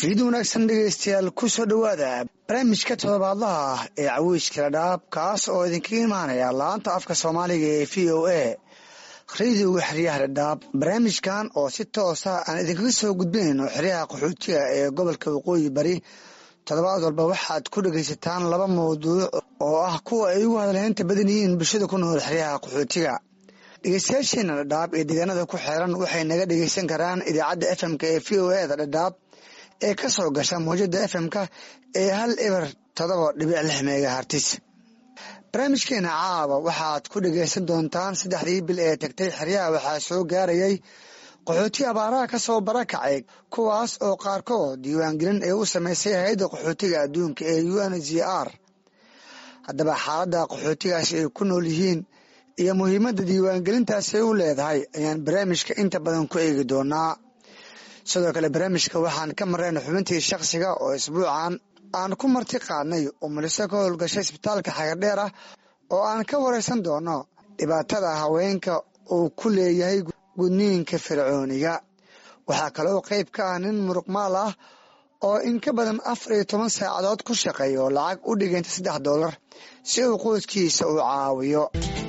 fiid wanaagsan dhegeystayaal ku soo dhowaada barnaamijka toddobaadlaha ah ee cawiijka ladhaab kaas oo idinkaga imaanaya laanta afka soomaaliga ee v o a radiyoga xeryaha ladhaab barnaamijkan oo si toosa aan idinkaga soo gudbinayno xeryaha qaxootiga ee gobolka waqooyi bari toddobaad walba waxaad ku dhegaysataan laba mawduuc oo ah kuwa ay ugu hadalheynta badan yihiin bulshada ku nool xeryaha qaxootiga dhegeystayaasheena dhadhaab ee deegaanada ku xeeran waxay naga dhegeysan karaan idaacadda fmk ee v o eda dhadhaab ee ka soo gasha mawjada fm-ka ee hal eber todoba dhibic lix megahartis barnaamijkeena caaba waxaad ku dhegeysan doontaan saddexdii bil ee tagtay xeryaha waxaa soo gaarayay qaxooti abaaraha ka soo barakacay kuwaas oo qaarkood diiwaangelin ee u sameysay hay-adda qaxootiga adduunka ee u n g r haddaba xaaladda qaxootigaasi ay ku nool yihiin iyo muhiimadda diiwaangelintaasi ay u leedahay ayaan barnaamijka inta badan ku eegi doonaa sidoo kale barnaamijka waxaan ka marrayna xubintii shakhsiga oo isbuucan aan ku marti qaadnay oo muliso ka howlgashay isbitaalka xagardheer ah oo aan ka waraysan doono dhibaatada haweenka uu ku leeyahay gudniinka fircooniga waxaa kaloo qayb ka ah nin muruqmaal ah oo in ka badan afar iyo toban saacadood ku shaqeeya oo lacag u dhiganta saddex doolar si uu qoyskiisa u caawiyo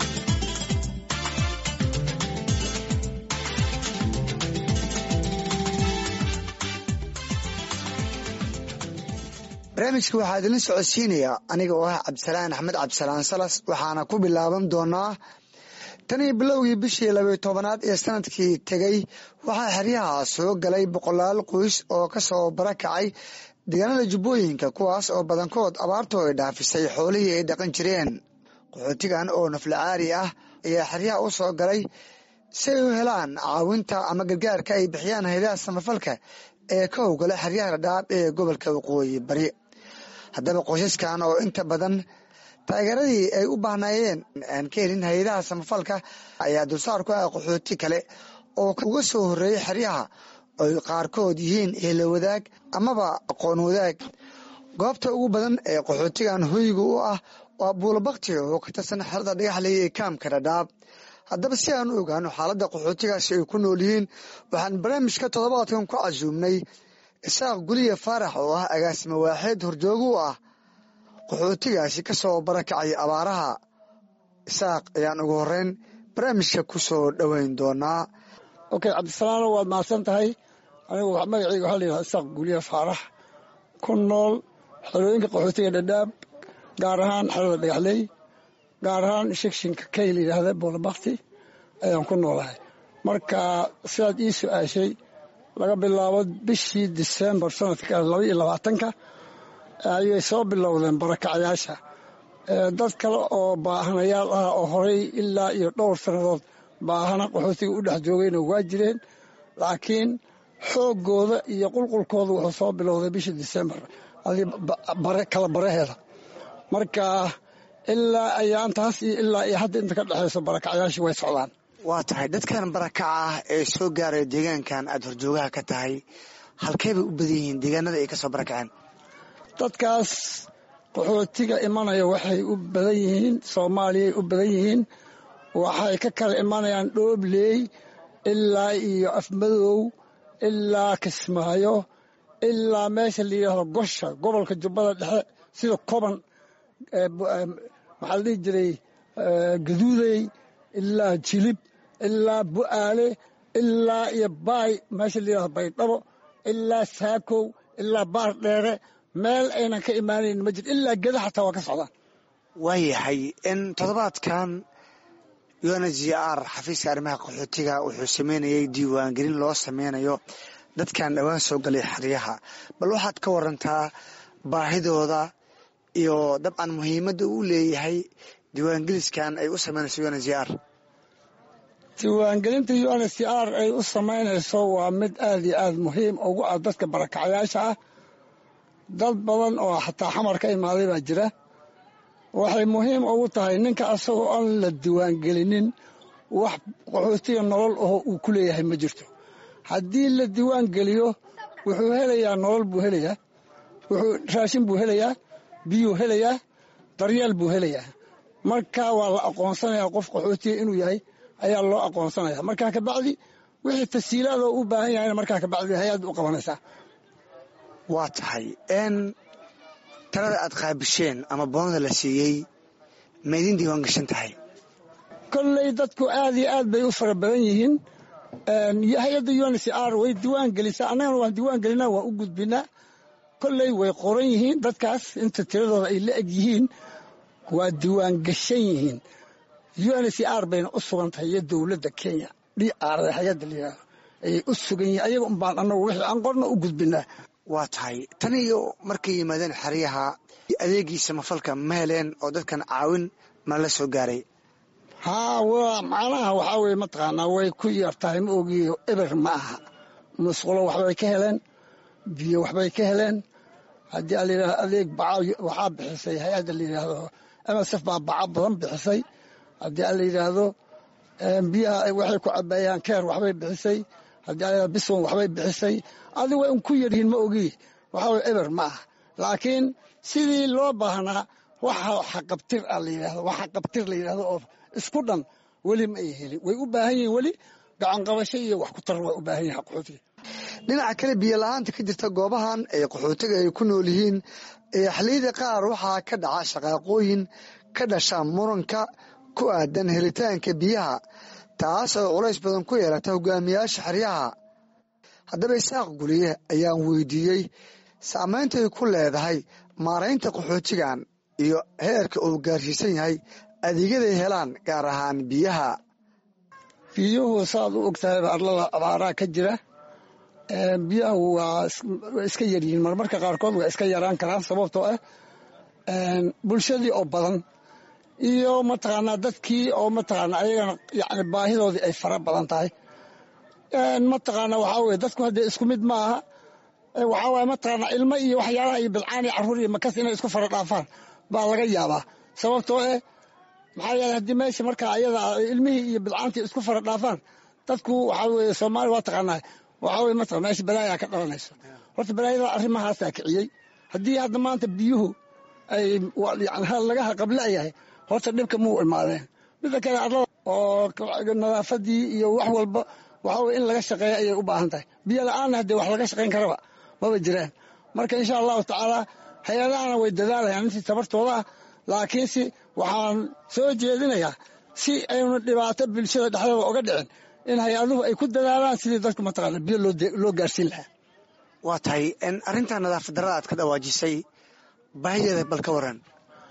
barnaamijka waxaa idinla socodsiinayaa aniga oo ah cabdisalaan axmed cabdisalaan salas waxaana ku bilaaban doonaa tanii bilowgii bishii labayo tobanaad ee sanadkii tegey waxaa xeryaha soo galay boqolaal qoys oo ka soo barakacay deegaanada jubbooyinka kuwaas oo badankood abaartu ay dhaafisay xoolihii ay dhaqan jireen qaxootigan oo naflacaari ah ayaa xeryaha u soo galay si ay u helaan caawinta ama gargaarka ay bixiyaan haydaha samafalka ee ka howgala xeryaha dhadhaab ee gobolka waqooyi bari haddaba qoysaskan oo inta badan taageeradii ay u baahnaayeen aan ka helin hay-adaha samafalka ayaa dulsaar ku ah qaxooti kale oo uga soo horreeyay xeryaha oy qaarkood yihiin eelo wadaag amaba aqoon wadaag goobta ugu badan ee qaxootigan hoyga u ah waa buulabakti oo ka tirsan xerada dhagaxley ee kaamka dhadhaab haddaba si aan u ogaano xaaladda qaxootigaasi ay ku nool yihiin waxaan barnaamijka toddobaadkan ku casuumnay isaaq guliya faarax oo ah agaasimo waaxeed horjoogo u ah qaxootigaasi ka soo barakacay abaaraha isaaq ayaan ugu horeyn barnaamijka ku soo dhoweyn doonaa okay cabdisalaano waad mahadsan tahay anigu magaceyga waxaa layidhaha isaaq guliya faarax ku nool xerooyinka qaxootiga dhadhaab gaar ahaan xerada dhagaxley gaar ahaan shikshinka kay la yidhaahda boolabakti ayaan ku noolahay marka sidaad ii su-aashay laga bilaabo bishii disembar sanadka laba iyo labaatanka ayay soo bilowdeen barakacyaasha dad kale oo baahanayaal ah oo horey ilaa iyo dhowr sannadood baahana qaxootiga u dhex joogayna waa jireen laakiin xooggooda iyo qulqulkooda wuxuu soo bilowday bishii disembar kala baraheeda marka ilaa ayaantaas iyo ilaa iyo hadda inta ka dhexayso barakacyaashii way socdaan waa tahay dadkan barakaca ah ee soo gaaraya deegaankan aada horjoogaha ka tahay halkey bay u badan yihiin deegaanada ay ka soo barakaceen dadkaas qaxootiga imanaya waxay u badan yihiin soomaaliyay u badan yihiin waxay ka kala imanayaan dhoobley ilaa iyo afmadow ilaa kismaayo ilaa meesha la yidhaahdo gosha gobolka jubbada dhexe sida koban maxaa la dhihi jiray gaduudey ilaa jilib ilaa bu'aale ilaa iyo baay meesha la yidhahdo baydhabo ilaa saakow ilaa baar dheere meel aynan ka imaanayn ma jir ilaa geda xataa waa ka socdaan waayahay in toddobaadkan u n g r xafiiska arrimaha qaxootiga wuxuu sameynayay diiwaangelin loo sameynayo dadkan dhowaan soo galay xeryaha bal waxaad ka warantaa baahidooda iyo dabcan muhiimadda uu leeyahay diiwaangeliskan ay u sameynayso u n g r diiwaangelinta u n c r ay u samaynayso waa mid aad iyo aad muhiim ugu ah dadka barakacyaasha ah dad badan oo xataa xamar ka imaaday baa jira waxay muhiim ugu tahay ninka asagoo aan la diiwaangelinin wax qaxootiga nolol aho uu ku leeyahay ma jirto haddii la diiwaangeliyo wuxuu helayaa nolol buu helayaa wuxuu raashin buu helayaa biyuu helayaa daryeel buu helayaa marka waa la aqoonsanayaa qof qaxootiga inuu yahay ayaa loo aqoonsanaya markaa kabacdi wixii tasiilaadoo u baahan yahayna markaa kabacdi hay-ad u qabanaysaa waa tahay n talada aad qaabisheen ama boonada la siiyey ma idin diiwaan gashan tahay kolley dadku aad iyo aad bay u fara badan yihiin hay-adda uncr way diiwaan gelisaa annagana waan diiwaan gelinaa waan u gudbinaa kolley way qoran yihiin dadkaas inta tiradooda ay la eg yihiin waa diiwaan gashan yihiin uncr bayna u sugan tahay iyo dowladda kenya dr hay-adda layihahdo ayay u sugan yihiin ayaga unbaan annagu wixii aan qorna u gudbinaa waa tahay tan iyo markay yimaadeen xeryaha adeegiisa mafalka ma heleen oo dadkan caawin ma la soo gaaray haa waa macnaha waxaa weye mataqaanaa way ku yar tahay ma ogiyo eber ma aha musqulo waxbay ka heleen biyo waxbay ka heleen haddii a layidhahdo adeeg baca waxaa bixisay hay-adda la yidhaahdo msf baa baca badan bixisay haddii a la yidhaahdo biyaha waxay ku cabeeyaan keer waxbay bixisay haddii a layidhahdo biswan waxbay bixisay adi way un ku yaryihiin ma ogi waxaa weye eber ma aha laakiin sidii loo baahnaa waxa xaqabtir a la yidhahdo waxa qabtir la yidhahdo oo isku dhan weli ma ay helin way u baahan yihiin weli gacanqabasho iyo wax ku tar way u baahan yihin qaxootiga dhinaca kale biyo la-aanta ka jirta goobahan ee qaxootiga ay ku nool yihiin ee xilliyada qaar waxaa ka dhaca shaqaaqooyin ka dhasha muranka ku aadan helitaanka biyaha taas oo culays badan ku yeelata hogaamiyaasha xeryaha haddaba isaaq guliye ayaan weydiiyey saameyntay ku leedahay maaraynta qaxootigan iyo heerka uu gaarsiisan yahay adeegyaday helaan gaar ahaan biyaha biyuhu saad u ogtahay arlada abaaraa ka jira biyahu waa iska yaryihiin marmarka qaarkood waa iska yaraan karaan sababtoo ah bulshadii oo badan iyo mataqaanaa dadkii oo mataqaanaa ayagana yani baahidoodii ay fara badan tahay mataqaanaa waxaa weye dadku haddee isku mid ma aha waxaa waye mataqaanaa ilmo iyo waxyaalaha iyo bilcaan iyo carruur iyo makas inay isku fara dhaafaan baa laga yaabaa sababtoo eh maxaa yeele haddii meesha markaa ayada ilmihii iyo bilcaantii isku fara dhaafaan dadku waxaa weye soomaaliya waa taqaanaa waxaa weye mataqan meesha balaayaa ka dhalanayso horta balaayada arrimahaasaa kiciyey haddii hadda maanta biyuhu ay yani laga haqablayahay horta dhibka muu imaadeen midda kale arlada oo nadaafadii iyo wax walba waxaa weye in laga shaqeeya ayay u baahan tahay biyo la-aanna haddee wax laga shaqayn karaba maba jiraan marka insha allahu tacaala hay-adahana way dadaalayaan intii tabartooda ah laakiinse waxaan soo jeedinayaa si aynu dhibaato bulshada dhexdooda oga dhicin in hay-aduhu ay ku dadaalaan sidii dadku mataqaana biyo loo gaarsiin lahaa waa tahay arrinta nadaafad darada aad ka dhawaajisay baahideeda bal ka waran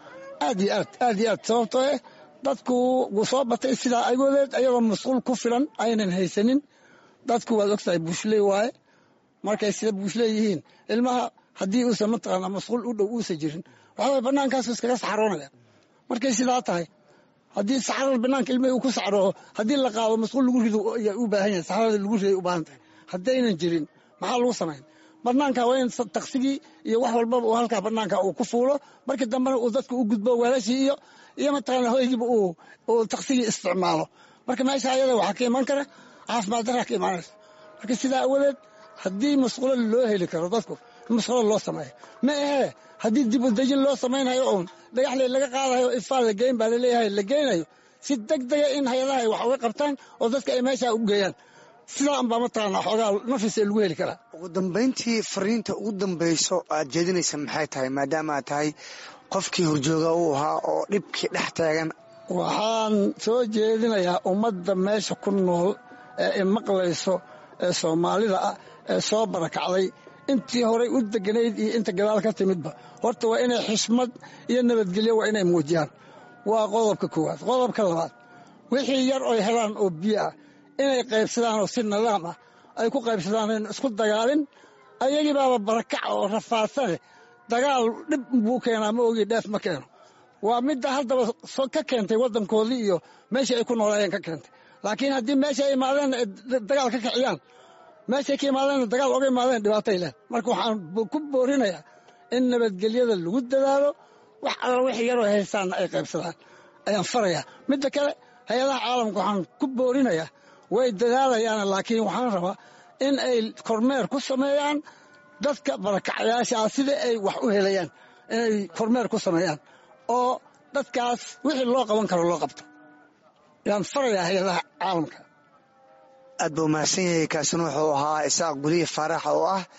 aad iyo aad aad iyo aad sababtoo eh dadku wuu soo batay sidaa agoodeed ayagoo masquul ku filan aynan haysanin dadku waad ogtahay buushley waaye markay sida buushley yihiin ilmaha haddii uusan mataqaana masquul u dhow uusan jirin waxaa waye bannaankaasu iskaga saxaroonaya markay sidaa tahay haddii saxarada banaanka ilmihii uu ku saxrooho haddii la qaado masquul lagu rido ayaa u baahan yahay saxarada lagu riday u baahan tahay haddaynan jirin maxaa lagu samayn banaanka waa in taksigii iyo wax walbaba uu halkaa banaanka uu ku fuulo markii dambena uu dadku u gudbo weelashii iyo iyo mataqaana hoygiiba uu taksigii isticmaalo marka meesha ayada waxaa ka iman kara caafimaad daraa ka imaanaysa marka sidaa awadeed haddii masquulo loo heli karo dadku masquulo loo sameeyo ma ahee haddii dib u dejin loo samaynayo oon dhagaxle laga qaadayo ifaa la geyn baa laleeyahay la geynayo si deg dega in hay-adaha ay wax uga qabtaan oo dadka ay meeshaa u geeyaan sidaa unbaa mataqaana xoogaa nafis ee lagu heli karaa ugu dambayntii fariinta ugu dambayso aad jeedinaysa maxay tahay maadaama aad tahay qofkii horjooga uu ahaa oo dhibkii dhex taagan waxaan soo jeedinayaa ummadda meesha ku nool ee imaqlayso ee soomaalida ah ee soo barakacday intii horay u deganayd iyo inta gadaal ka timidba horta waa inay xishmad iyo nabadgelyo waa inay muujiyaan waa qodobka koowaad qodobka labaad wixii yar oy helaan oo biyo ah inay qaybsadaan oo si nidaam ah ay ku qaybsadaan in isku dagaalin ayagii baaba barakac oo rafaadsane dagaal dhib buu keenaa ma ogi dheef ma keeno waa midda haddaba ka keentay waddankoodii iyo meeshii ay ku noolaayeen ka keentay laakiin haddii meesha ay imaadeen dagaal ka kiciyaan meeshay ka imaadeen dagaal oga imaadeen dhibaatay leh marka waxaan ku boorinayaa in nabadgelyada lagu dadaalo wax alla wix yaroo haystaanna ay qaybsadaan ayaan farayaa midda kale hay-adaha caalamka waxaan ku boorinayaa way dadaalayaan laakiin waxaan rabaa in ay kormeer ku sameeyaan dadka barakacyaashaa sida ay wax u helayaan inay kormeer ku sameeyaan oo dadkaas wixii loo qaban karo loo qabto yaan farayaa hay-adaha caalamka aad buu mahadsan yahay kaasina wuxuu ahaa isaaq guliye faarax oo ah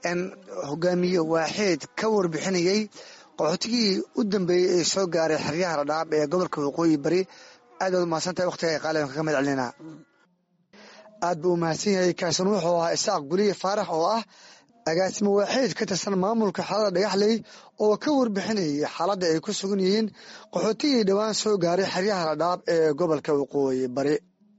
hogaamiye waaxeed ka warbixinayey qaxootigii u dambeeyey ee soo gaaray xeryaha dhadhaab ee gobolka waqooyi bari aad baad umahadsantahay waqtiga ay qaaliban kaga mahad celinaa aad buu umahadsan yahay kaasan wuxuu ahaa isaaq guliye faarax oo ah agaasimo waaxeed ka tirsan maamulka xaalada dhagaxley oo ka warbixinayay xaaladda ay ku sugan yihiin qaxootigii dhowaan soo gaaray xeryaha dhadhaab ee gobolka waqooyi bari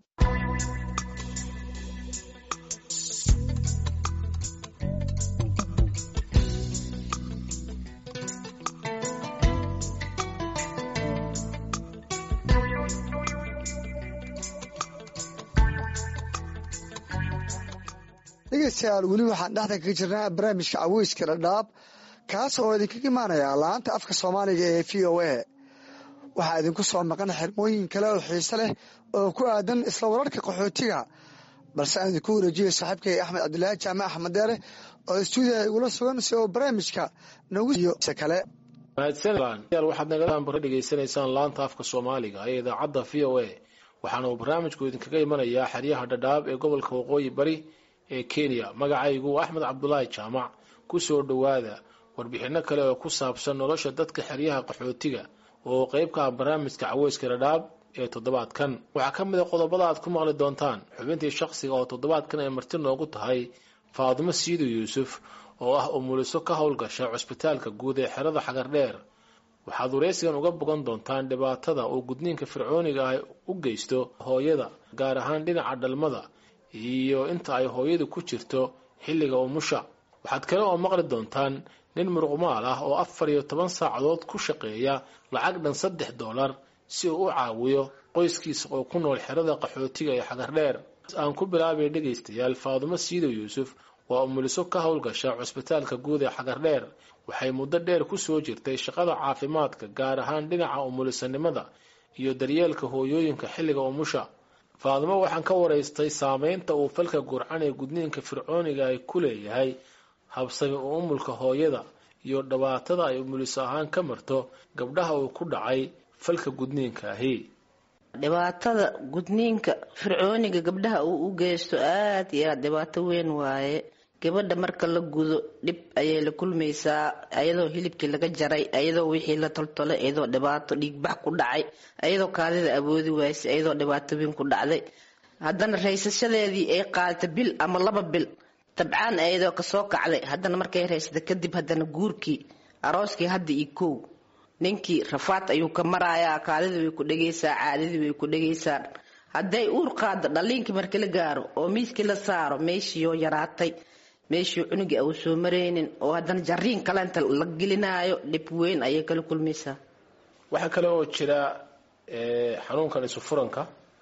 dhegeystayaal weli waxaan dhexda kaga jirnaa barnaamijka caweyska dhadhaab kaas oo idinkaga imaanaya laanta afka soomaaliga ee v o a waxaa idinku soo maqan xirmooyin kale oo xiise leh oo ku aadan isla wararka qaxootiga balse aan idinku wareejiyay saaxiibkay axmed cabdilaahi jaamac axmed deere oo stuudiya igula sugan si oo barnaamijka nagu siiyo se kale mahadsanyaal waxaad nagala bara dhegaysanaysaan laanta afka soomaaliga ee idaacadda v o a waxaana uu barnaamijku idinkaga imanayaa xeryaha dhadhaab ee gobolka waqooyi bari ee kenya magacaygu axmed cabdulaahi jaamac ku soo dhowaada warbixinno kale oo ku saabsan nolosha dadka xeryaha qaxootiga oo qayb ka ah barnaamijka caweyska dhadhaab ee toddobaadkan waxaa ka mid a qodobada aad ku maqli doontaan xubintii shakhsiga oo toddobaadkan ay marti noogu tahay faadimo siido yuusuf oo ah umuliso ka howlgasha cusbitaalka guud ee xerada xagardheer waxaad waraysigan uga bogan doontaan dhibaatada uu gudniinka fircooniga ah u geysto hooyada gaar ahaan dhinaca dhalmada iyo inta ay hooyadu ku jirto xilliga umusha waxaad kale oo maqli doontaan nin muruqmaal ah oo afar iyo toban saacadood ku shaqeeya lacag dhan saddex dollar si uu u caawiyo qoyskiisa oo ku nool xerada qaxootiga ee xagardheer aan ku bilaabay dhegaystayaal faadumo siidow yuusuf waa umuliso ka howlgasha cusbitaalka guud ee xagardheer waxay muddo dheer ku soo jirtay shaqada caafimaadka gaar ahaan dhinaca umulisanimada iyo daryeelka hooyooyinka xilliga umusha faadimo waxaan ka waraystay saameynta uu falka gurcan ee gudniinka fircooniga ay ku leeyahay habsami u umulka hooyada iyo dhibaatada ay umuliso ahaan ka marto gabdhaha uu ku dhacay falka gudniinka ahi dhibaatada gudniinka fircooniga gabdhaha uu u geysto aada iyo aada dhibaato weyn waaye gabadha marka la gudo dhib ayay la kulmaysaa ayadoo hilibkii laga jaray ayadoo wixii la toltolay ayadoo dhibaato dhiigbax ku dhacay ayadoo kaadida awoodi waysay ayadoo dhibaato weyn ku dhacday haddana raysashadeedii ay qaadata bil ama laba bil dabcaan ayadoo kasoo kacday haddana markay raysata kadib haddana guurkii arooskii hadda iyo kow ninkii rafaad ayuu ka marayaa kaadidii way ku dhegaysaa caadidii way ku dhegaysaa hadday uur qaado dhaliinkii marka la gaaro oo miiskii la saaro meeshiioo yaraatay meeshii cunugii au soo maraynin oo haddana jariin kalenta la gelinaayo dhib weyn ayay kala kulmaysaa waxaa kale oo jira xanuunkan isufuranka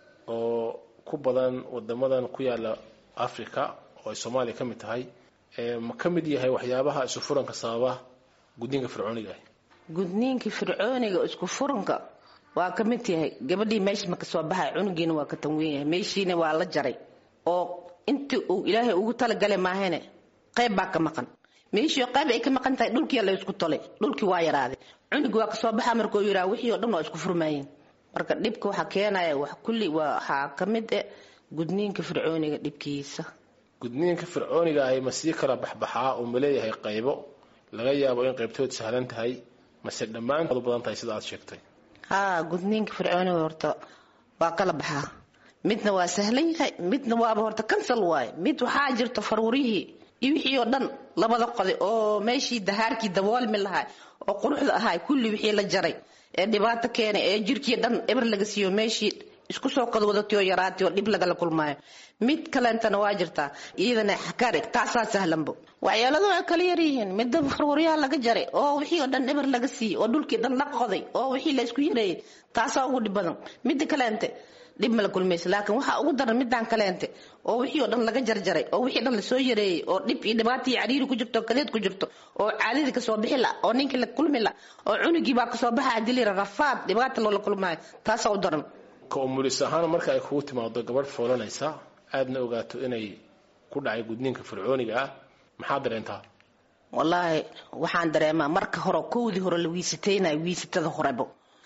oo ku badan wadamadan ku yaala africa oo ay soomaaliya ka mid tahay ma ka mid yahay waxyaabaha isufuranka sababa gudniinka fircooniga ah gudniinkii fircooniga isku furanka waa ka mid yahay gabadhii meesha ma kasoo baxay cunugiina waa ka tanweyn yahay meeshiina waa la jaray oo intii uu ilaahay ugu talagalay maahane qayb baa ka maqan meeshii qayb ay ka maqan tahay dhulkii la isku tolay dhulkii waa yaraaday cunugii waa kasoo baxa markuu yiraa wixii oo dhan waa isku furmaayeen marka dhibka waxaa keenaya wax kulli waxaa ka mid eh gudniinka fircooniga dhibkiisa gudniinka fircooniga ahi ma sii kala baxbaxaa oo ma leeyahay qaybo laga yaabo in qaybtood sahlan tahay mase dhammaantood u badan tahay sida aad sheegtay haa gudniinka fircooniga horta waa kala baxaa midna waa sahlan yahay midna waaba horta kansal waaye mid waxaa jirta faruurihii iyo wixii oo dhan labada qoday oo meeshii dahaarkii daboolmi lahaa oo quruxda ahaa kulli wixii la jaray ee dhibaato keenay ee jirkii dhan eber laga siiyo meeshii isku soo qodwadatay oo yaraatay oo dhib lagala kulmaayo mid kaleentana waa jirtaa iyadana xakarig taasaa sahlanbo waxyaaladu way kala yaryihiin midda faruuryaha laga jaray oo wixii oo dhan eber laga siiyey oo dhulkii dhan la qoday oo wixii la isku yareeyay taasaa ugu dhib badan midda kaleente dhib mala kulmaysa laakiin waxaa ugu daran midaan kaleente oo wixii oo dhan laga jarjaray oo wixii dhan lasoo yareeyey oo dhib iyo dhibaato iyo cariiri ku jirto kadeed ku jirto oo caadadii kasoo bixi la oo ninkii la kulmi la oo cunugii baa kasoo baxa dilira rafaad dhibaata loola kulmaayo taasaa u daran ka umulis ahaan marka ay kugu timaado gabadh foolanaysa aadna ogaato inay ku dhacay gudniinka fircooniga ah maxaa dareentaa wallaahi waxaan dareemaa marka hore kowdii hore la wiisataynayo wiisatada horebo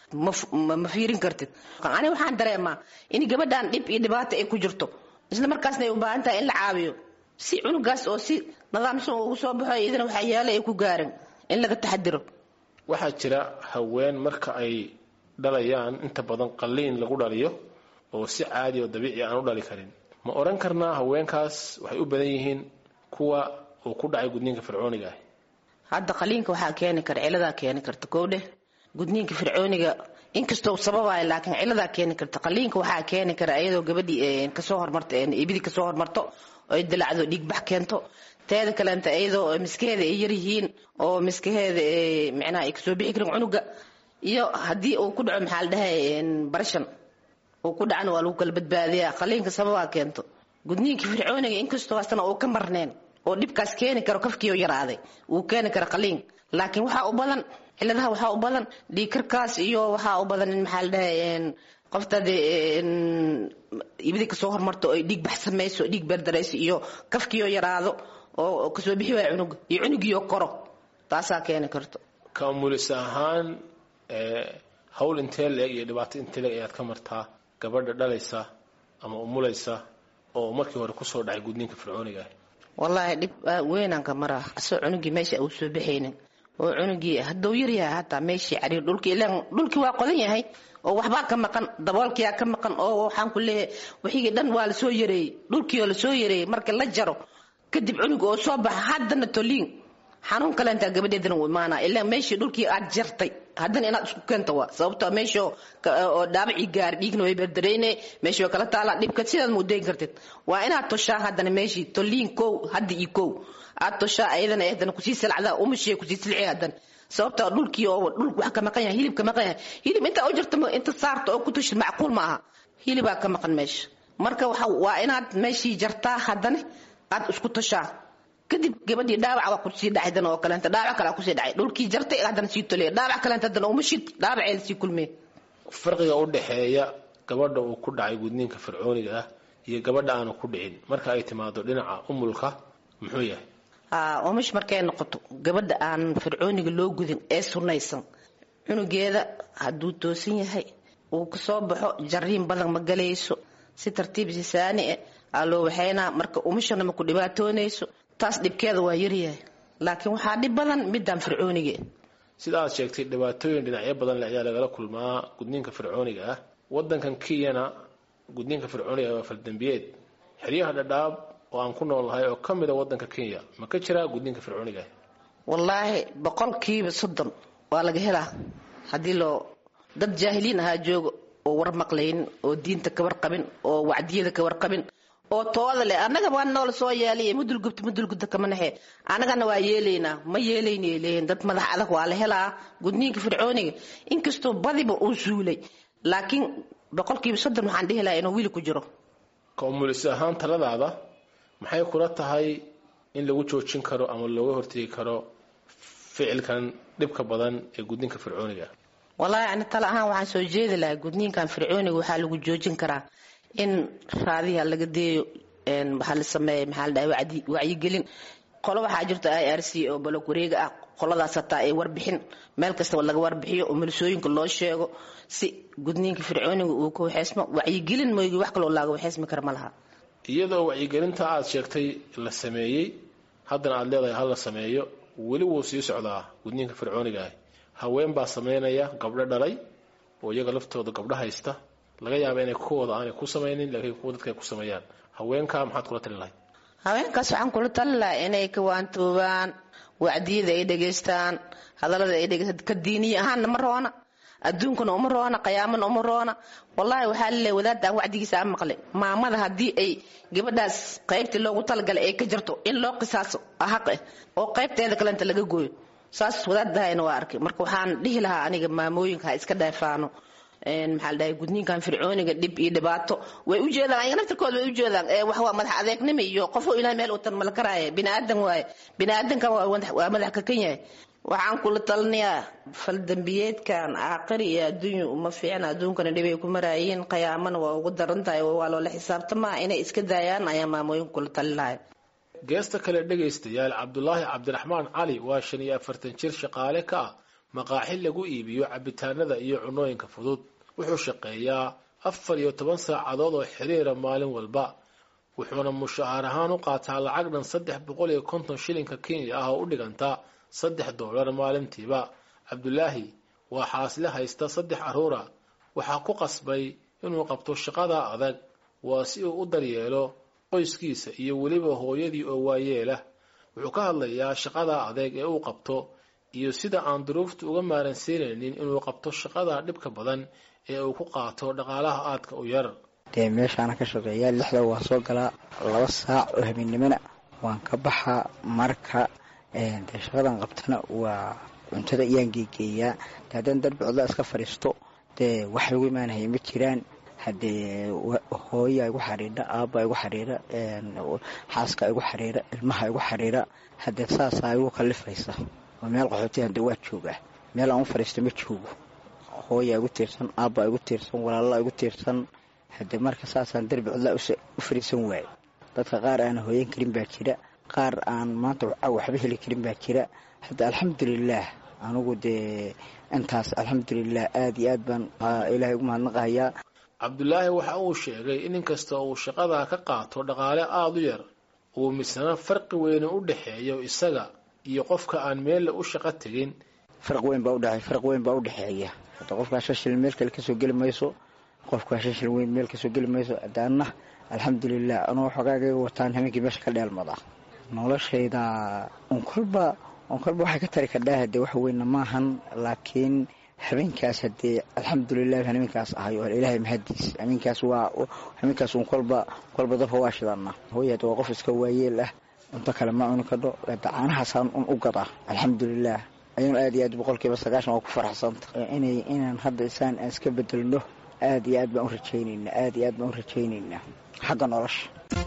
ma fiirin kartid ani waxaan dareemaa in gabadhan dhib iyo dhibaato ay ku jirto isla markaasna ay u baahan tahay in la caawiyo si cunugaas oo si nidaamsan ugu soo baxo iyadana waxaa yaala ay ku gaaran in laga taxadiro waxaa jira haween marka ay dhalayaan inta badan qalliin lagu dhaliyo oo si caadi oo dabiici aan u dhali karin ma odhan karnaa haweenkaas waxay u badan yihiin kuwa uu ku dhacay gudniinka fircooniga ah hadda qaliinka waxaa keeni kara ciladaa keeni karta kowdheh gudniinka fircooniga inkastoo sababayo laakiin ciladaa keeni karta qaliinka waxaa keeni kara iyadoo gabadhii kasoo hormarto ibidii kasoo hormarto oy dilacdo dhiigbax keento teeda kaleenta iyadoo miskaheeda ay yaryihiin oo miskaheeda micnaha ay kasoo bixi karin cunuga iyo haddii uu ku dhaco maxaa la dhahay barashan uu ku dhacana waa lagu kala badbaadiyaa qaliinka sababaa keento gudniinka fircooniga inkastoo asna uu ka marneen oo dhibkaas keeni karo kafkiioo yaraaday uu keeni karo qaliin laakiin waxaa u badan ciladaha waxaa u badan dhiigkarkaas iyo waxaa u badan in maxaa la dhahay qofta dee ibidi kasoo hormarto oy dhiig bax samayso dhiig berdarayso iyo kafkiioo yaraado oo kasoo bixi waaya cunuga iyo cunugiioo koro taasaa keeni karto ka umulis ahaan hawl intee leeg iyo dhibaato intee leeg ayaad ka martaa gabadha dhalaysa ama umulaysa oo markii hore kusoo dhacay gudniinka fircooniga ah wallaahi dhib weynaan ka maraa asoo cunugii meesha uu soo baxaynin oo cunugii hadduu yaryahay hataa meeshii cariir dhulkii ilaan dhulkii waa qodan yahay oo waxbaa ka maqan daboolkiyaa ka maqan oo waxaan ku leeyahay wixigii dhan waa lasoo yareeyey dhulkii oo lasoo yareeyey marka la jaro kadib cunug oo soo baxa haddana toliin xanuun kaleentaa gabadheedana uu imaanaa ilaa meeshii dhulkii aad jartay haddana inaad isku keento waa sababto meesha oo dhaabacii gaari dhiigna way berdareyne meeshii way kala taalaa dhibka sidaad muudayn kartid waa inaad toshaa haddana meeshii toliin kow hadda iyo kow aad toshaa ayadana haddana kusii silacdaa umashee kusii silci haddana sababta dhulkii oo dhul wax ka maqan yahay hilib ka maqan yahay hilib intaa u jirta inta saarta oo ku tushid macquul ma aha hilibaa ka maqan meesha marka waa inaad meeshii jartaa haddana aad isku toshaa kadib gabadhii dhaawac waa kusii dhacay dan oo kaleenta dhaawac kale kusii dhacay dhulkii jartay haddana sii tolay dhaawac kaleenta haddana uma shid dhaawacee lasii kulmee farqiga u dhexeeya gabadha uu ku dhacay gudniinka fircooniga ah iyo gabadha aanu ku dhicin marka ay timaado dhinaca umulka muxuu yahay umash markay noqoto gabadha aan fircooniga loo gudin ee sunaysan cunugeeda hadduu toosan yahay uu kasoo baxo jariin badan ma galayso si tartiib sisaani eh aa loo waxaynaa marka umashana ma ku dhibaatoonayso taas dhibkeeda waa yaryahay laakiin waxaa dhib badan midaan fircooniga sida aad sheegtay dhibaatooyin dhinacyo badan le ayaa lagala kulmaa gudniinka fircooniga ah wadankan kenyana gudniinka fircooniga waa faldambiyeed xeryaha dhadhaab oo aan ku noolnahay oo ka mida wadanka kenya ma ka jiraa gudniinka fircooniga ah wallaahi boqolkiiba soddon waa laga helaa haddii loo dad jaahiliin ahaa jooga oo war maqlaynin oo diinta ka warqabin oo wacdiyada ka warqabin oo tooda leh annaga waa noola soo yeelay mudulgubta mudulgubta kama naxe annagana waa yeelaynaa ma yeelaynay leeyihin dad madax adag waa la helaa gudniinka fircooniga inkastoo badiba uu suulay laakiin boqolkiiba soddon waxaan dhihi lahaa inuu wiili ku jiro ka umulis ahaan taladaada maxay kula tahay in lagu joojin karo ama looga hortegi karo ficilkan dhibka badan ee gudniinka fircooniga wallaahi ani tala ahaan waxaan soo jeedi lahaa gudniinkan fircooniga waxaa lagu joojin karaa in raadiha laga deeyo waxaa la sameeya maxaa la dhahay wacdi wacyigelin qolo waxaa jirta i r c oo balog wareega ah qoladaas hataa ay warbixin meel kastaba laga warbixiyo oo milisooyinka loo sheego si gudniinka fircooniga uu ka waxeysmo wacyigelin mooygi wax kaloo laaga waxeysmi kara ma laha iyadoo wacyigelinta aad sheegtay la sameeyey haddana aad leedahay hal la sameeyo weli wuu sii socdaa gudniinka fircooniga ah haween baa sameynaya gabdho dhalay oo iyaga laftooda gabdho haysta laga yaaba inay kuwooda aanay ku samaynin laakiin kuwa dadka ay ku sameeyaan haweenkaa maxaad kula tali lahay haweenkaas waxaan kula tali lahaa inay ka waantoobaan wacdiyada ay dhegaystaan hadallada ay dhegaystaan ka diiniya ahaanna ma roona adduunkana uma roona qiyaamana uma roona wallaahi waxaa laleeyahay wadaadda aan wacdigiisa aan maqlay maamada haddii ay gabadhaas qaybtii loogu talagalay ay ka jarto in loo qisaaso xaq ah oo qaybteeda kalenta laga gooyo saas wadaadahayna waa arkay marka waxaan dhihi lahaa aniga maamooyinka ha iska dheefaano maxaa la dhahay gudniinkan fircooniga dhib iyo dhibaato way u jeedaan ayaga naftirkooda way u jeedaan wax waa madax adeegnimo iyo qofo ilahay meel utan mala karaaye biniaadan waaye biniaadanka waa madax kakan yahay waxaan kula talinayaa faldambiyeedkan aaqari iyo adduunya uma fiicna adduunkana dhibay ku maraayiin qiyaamana waa ugu daran tahay waa loola xisaabtamaa inay iska daayaan ayaa maamooyinka kula talin lahay geesta kale dhegaystayaal cabdulaahi cabdiraxmaan cali waa shan iyo afartan jir shaqaale ka ah maqaaxi lagu iibiyo cabitaanada iyo cunooyinka fudud wuxuu shaqeeyaa afar iyo toban saacadood oo xiriira maalin walba wuxuuna mushahaar ahaan u qaataa lacag dhan saddex boqol iyo konton shilinka kenya ah oo u dhiganta saddex doolar maalintiiba cabdulaahi waa xaasle haysta saddex carruura waxaa ku qasbay inuu qabto shaqada adag waa si uu u daryeelo qoyskiisa iyo weliba hooyadii oo waayeelah wuxuu ka hadlayaa shaqada adeeg ee uu qabto iyo sida aan duruuftu uga maaransiinaynin inuu qabto shaqada dhibka badan ee uu ku qaato dhaqaalaha aadka u yar dee meeshaana ka shaqeeyaa lixda waa soo galaa laba saac oo habeennimona waan ka baxaa marka dee shaqadan qabtana waa cuntada iyaan geegeeyaa de haddaan darbi codla iska fadhiisto dee wax lagu imaanaya ma jiraan haddee hooyaa igu xariira aabbaa igu xariira xaaska igu xariira ilmaha igu xariira haddee saasaa igu kallifaysa oo meel qaxooti hadee waa joogaa meel aan u fadhiista ma joogo hooyaa igu tiirsan aabbaa igu tiirsan walaalaa igu tiirsan haddee marka saasaan darbi codlaa u fadhiisan waaye dadka qaar aan hooyan karin baa jira qaar aan maanta waxba heli karin baa jira hadda alxamdulilaah anugu dee intaas alxamdulilah aada iyo aad baan ilaahay ugu mahadnaqahayaa cabdulaahi waxa uu sheegay in inkasta uu shaqadaa ka qaato dhaqaale aada u yar uu misna farqi weyne u dhexeeyo isaga iyo qofka aan meelle u shaqo tegin farq weyn baa udhe farq weyn baa udhexeeya hadda qofkaa shan shilin meel kale kasoo geli mayso qofkaa shan shilin weyn meel kasoo geli mayso hadaana alxamdulilah anuu xogaagayga wataan habeenkii meesha ka dheelmada noloshayda un kolba un kolba waxay ka tari kadhaa hadee wax weyna maahan laakiin habeenkaas hadee alxamdulilah habeenkaas ahay oo ilaahay mahadiis habeenkaas waa habeenkaas un kolba kolba dabka waa shidana hooy hade waa qof iska waayeel ah cunto kale ma cuni kadho caanahaasaan un u gadaa alxamdulilah ayuun aad iyo aad boqolkiiba sagaashan waa ku faraxsanta inay inaan hadda isaan aan iska bedelno aad iyo aad baan u rajaynaynaa aad iyo aad baan u rajaynaynaa xagga nolosha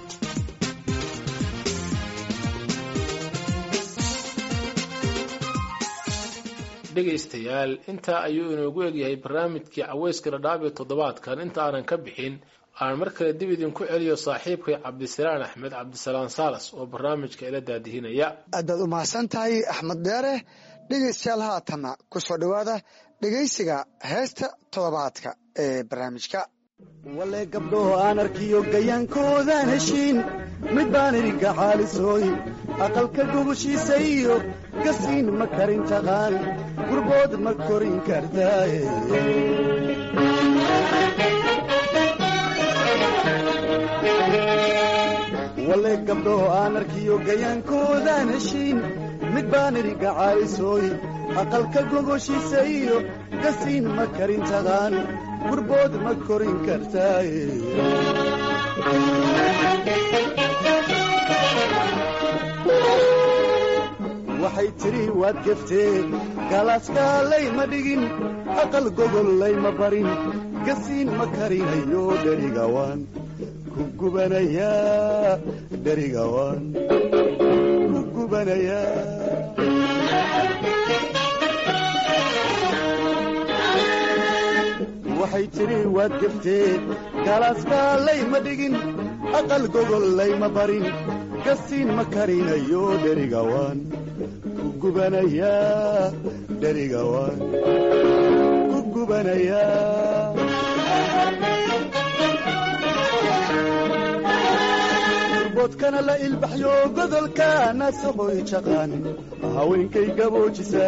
dhegaystayaal intaa ayuu inoogu egyahay barnaamijkii caweyska dhadhaab ee toddobaadkan inta aanan ka bixin aan mar kale dib idinku celiyo saaxiibkay cabdisalaan axmed cabdisalaan saalas oo barnaamijka ila daadihinaya aad baad u mahadsan tahay axmed dheere dhegaystayaal haatana ku soo dhowaada dhegaysiga heesta toddobaadka ee barnaamijka wale gabdhoho aan arkiyo gayaankoodan heshiin mid baan idinka xaalisooy aqalka gubushiisa iyo gasiin ma karin taqaan gurbood ma korin kartaaye wale gabdhoho aan arkiyo gayaankoodan heshiin mid baan idinka xaalisooy aqalka gogoshiisa iyo gasiin ma karin taqaan gurbood ma korin kartaaye waxay tidhi waad geftee galaaskaalay ma dhigin aqal gogollay ma barin gasiin ma karinayo dherigawaan ku gubanayaa dherigawaan ku gubanayaa waxay tidhi waad geftee galaaskaalay ma dhigin aqal gogollay ma barin gasiin ma karinayo dherigawaan ku gubanayaa dherigawaan ku gubanayaa boodkana la ilbaxyo godolka nasahoy jaqaan haweenkay gaboojisa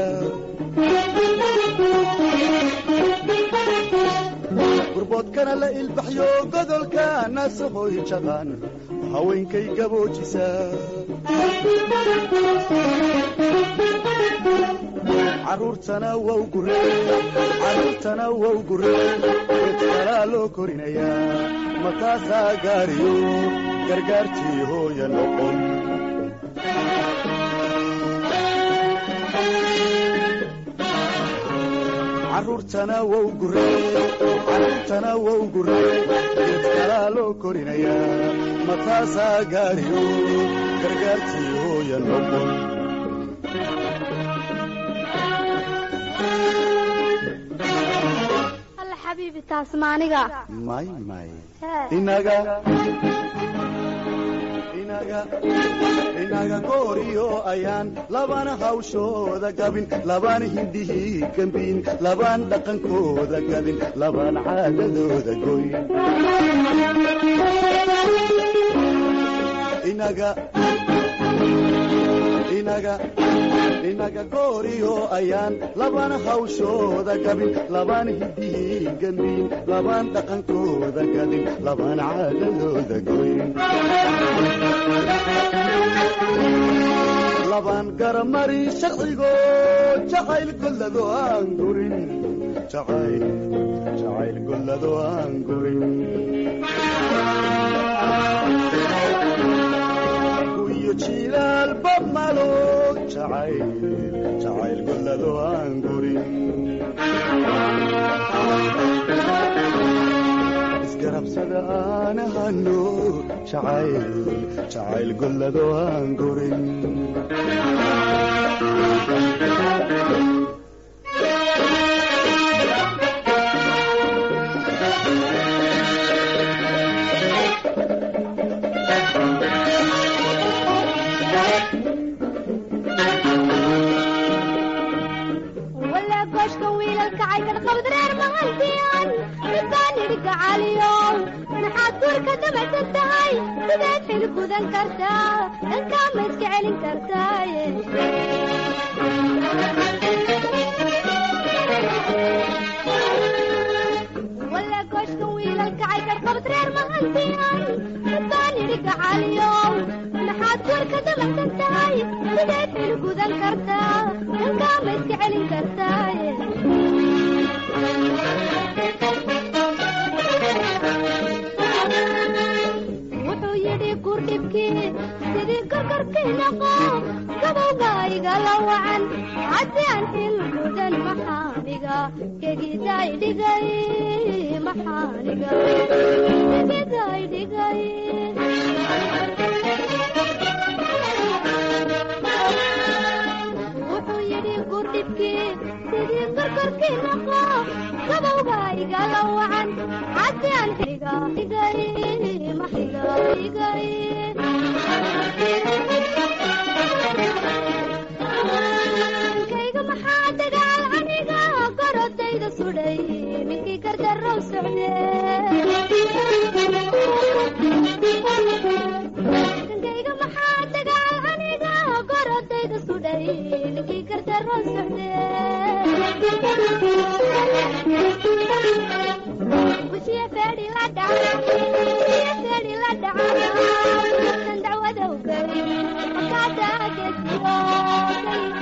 gurboodkana la ilbaxyo godolka nasahoy jaqaan haweenkay gaboojisa caruurtana waa u gureen caruurtana waa u gureen eedkalaa loo korinayaa mataasaa gaariyo gargaartii hooya noqon caruurtana waa u gureen caruurtana waa u gureen eedkalaa loo korinayaa mataasaa gaariyo gargaartii hooya noqon may may inaga inaga inaga gooriyo ayaan labana hawshooda gabin labana hindhihii gambiin labaan dhaqankooda gadin labaan caadadooda goyn inaga inaga inaga gooriyo ayaan labana hawshooda gabin labaan hiddihii gambin labaan dhaqankooda gadin labaan caadadooda goyn labaan garamarin sharcigo jacayl gollado aan gurin jacayl jacayl gollado aan gurin iyo jilaalba malo jacayl jacayl gollado aan gurin isgarabsada aan ahano jacayl jacayl gollado aan gurin ولا كشك ويلك عيكن قبض رير مهنديان ببان عليهم نحاد دورك دمعت التهاي بدأت حلق وذن كرتا الكامت كعلن كرتاي ولا كشك ويلك عيكن قبض رير مهنديان ببان عليهم نحاد دورك دمعت التهاي بدأت حلق وذن كرتا الكامت كعلن كرتاي wuxuu yidhi gurdhibkii sidii karkarkii noqo gabowga igala wacan haddii aan xil gudan maxaaniga kegidaay dhigay maxaaniga kegidaay dhigay wuxuu yidhi gurdhibkii sidii karkarkii noqo gabowga igala wacan haddii aan xiga dhigay maxiga dhigay kayga maxaa dagaal aniga gorodayda sudhay ninkii gardarow socde kayga maxaa dagaal aniga gorodayda sudhay ninkii gardarow socde وشي فادي لا دعنا وشي فادي لا دعنا كان دعوة وقري وكاتا كتيرو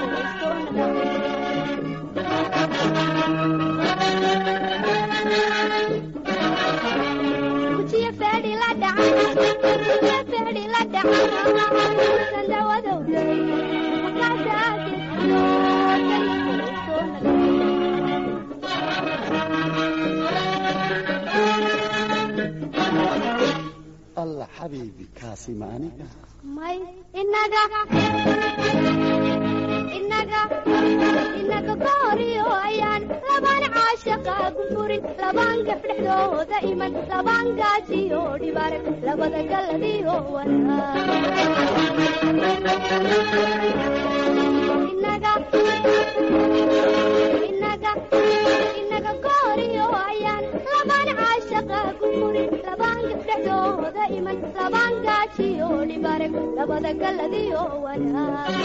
وشي فادي لا دعنا وشي فادي لا دعنا كان دعوة وقري وكاتا allah xabiibi kaasi ma aniga may inaga inaga inaga gooriyo ayaan labaan caashaqa gufurin labaan gabdhexdooda iman labaan gaajiyo dhibaar labada galladiyo wanaag inaga inaga inaga gooriyo ayaan labaan caashaqa gufurin labaan gabdhexdooda iman labaan gaajiyo dhibaar labada galladiyo wanaag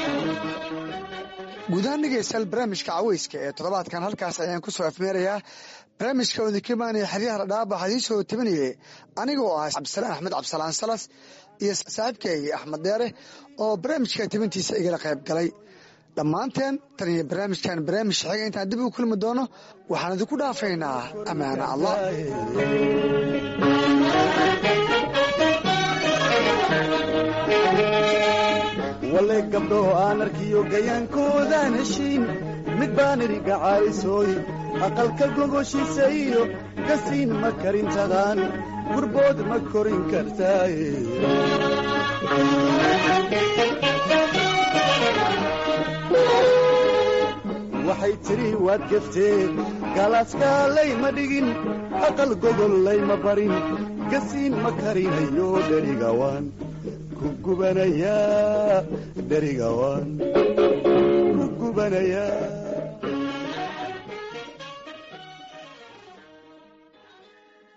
guud ahaan dhegeystayaal barnaamijka caweyska ee toddobaadkan halkaas ayaan ku soo afmeerayaa barnaamijka wadinkimaanaya xeryaha dhadhaab waxaa idiin soo tabinayay anigoo ah cabdisalaan axmed cabdisalaan salas iyo saaxiibkay axmed deere oo barnaamijka tabintiisa igala qayb galay dhammaanteen tan iyo barnaamijkan barnaamij xiga intaan dib u kulmi doono waxaan idinku dhaafaynaa ammaana allah wale gabdho aan arkiyo gayaankoodan heshiin mid baan idhiga caalisooy aqalka gogoshiisa iyo gasiin ma karin taqaan gurbood ma korin kartaaye waxay tidhi waad geftee galaaskaalayma dhigin aqal gogol layma barin gasiin ma karinayo dherigawaan ku gubanayaa dherigawaan ku gubanayaa